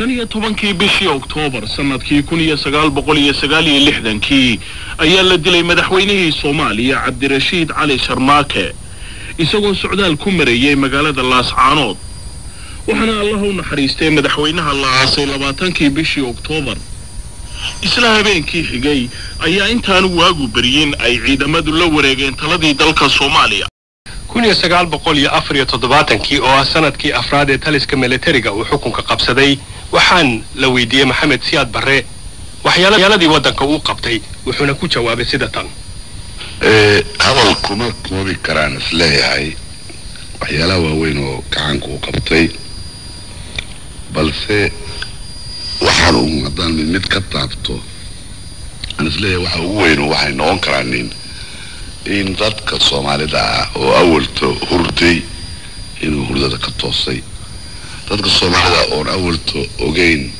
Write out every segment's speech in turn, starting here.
shan iyo tobankii bishii oktoobar sanadkii kun iyo sagaal boqol iyo sagaal iyo lixdankii ayaa la dilay madaxweynihii soomaaliya cabdirashiid cali sharmaake isagoo socdaal ku marayay magaalada laascaanood waxaana allaha u naxariistay madaxweynaha la aasay labaatankii bishii oktoobar isla habeenkii xigay ayaa intaanu waagu beryin ay ciidamadu la wareegeen taladii dalka soomaaliya kun iyo sagaal boqol iyo afar iyo toddobaatankii oo ah sanadkii afraad ee taliska militariga uu xukunka qabsaday waxaan la weydiiyey maxamed siyaad barre waxyaaladii waddanka uu qabtay wuxuuna ku jawaabay sida tan hadal kuma koobi karaan isleeyahay waxyaalaha waaweyn oo gacanka uu qabtay balse waxaan uun haddaan mid mid ka taabto aan isleeyahay waxa ugu weyn waxay noqon karaanin in dadka soomaalida ah oo awalta hurday inuu hurdada ka toosay dadka soomaalida oon awalta ogeyn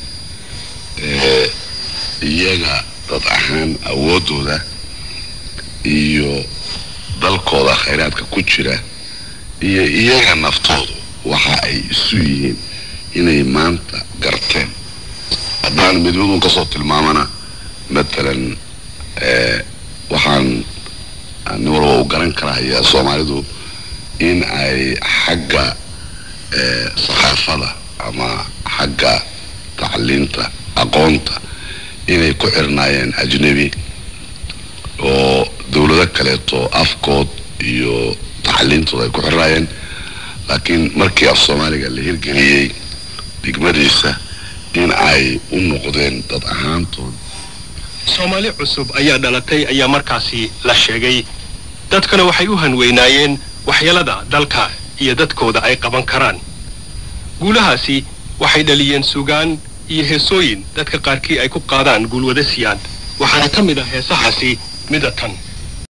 iyaga dad ahaan awoodooda iyo dalkooda khayraadka ku jira iyo iyaga naftoodu waxa ay isu yihiin inay maanta garteen haddaan mid midun kasoo tilmaamana matalan waxaan nin walba u garan karahayaa soomaalidu in ay xagga saxaafada ama xagga tacliinta aqoonta inay ku xirnaayeen ajnebi oo dawlado kaleeto afkood iyo tacliintooda ay ku xirnaayeen laakiin markii af soomaaliga la hirgeliyey degmadiisa in ay u noqdeen dad ahaantood soomaali cusub ayaa dhalatay ayaa markaasi la sheegay dadkana waxay u hanweynaayeen waxyeelada dalka iyo dadkooda ay qaban karaan guulahaasi waxay dhaliyeen sugaan iyo heesooyin dadka qaarkii ay ku qaadaan guulwada siyaad waxaana ka mid ah heesahaasi mida tan